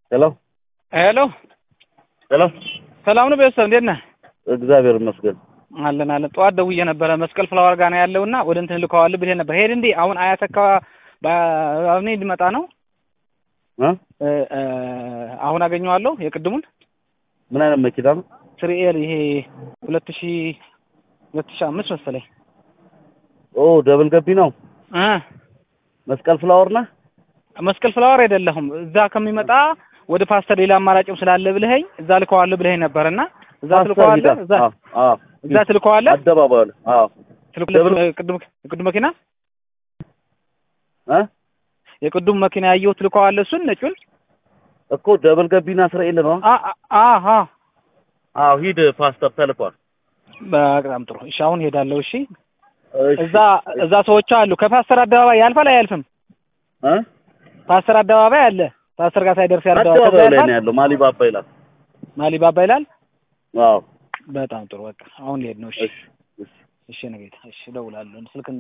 ሄሎ ሄሎ ሄሎ፣ ሰላም ነው ቤተሰብ እንዴት ነህ? እግዚአብሔር ይመስገን። አለን አለን። ጠዋት ደውዬ ነበረ መስቀል ፍላወር ጋር ነው ያለውና ወደ እንትን ልከዋል ብለህ ነበር። ሄድ እንዴ አሁን አያት አካባቢ አሁን ሊመጣ ነው እ እ እ አሁን አገኘዋለሁ የቅድሙን ምን አይነት መኪና ነው? ስሪኤል ይሄ ሁለት ሺ ሁለት ሺ አምስት መሰለኝ ኦ ደብል ገቢ ነው። እ መስቀል ፍላወር ነህ? መስቀል ፍላወር አይደለሁም። እዛ ከሚመጣ ወደ ፓስተር ሌላ አማራጭም ስላለ ብለኸኝ እዛ ልከዋለሁ ብለኸኝ ነበርና እዛ ትልከዋለህ እዛ አዎ አዎ፣ እዛ ትልከዋለህ አደባባዩ ላይ አዎ። ትልኩለት ቅድም የቅድም መኪና እ የቅዱም መኪና ያየሁት ትልከዋለህ እሱን ነጩን እኮ ደብል ገቢና እስራኤል ነው። አ አ አ አዎ ሂድ፣ ፓስተር ተልኳል። በጣም ጥሩ። እሺ አሁን ሄዳለሁ። እሺ እሺ፣ እዛ እዛ ሰዎች አሉ። ከፓስተር አደባባይ ያልፋል አያልፍም? እ ፓስተር አደባባይ አለ። ፓስተር ጋር ሳይደርስ ያለው አደባባዩ ላይ ነው ያለው። ማሊባባ ይላል። ማሊባባ ይላል። አዎ በጣም ጥሩ። በቃ አሁን ልሄድ ነው። እሺ እሺ እሺ እሺ፣ ነገ እሺ፣ እደውላለሁ ስልክ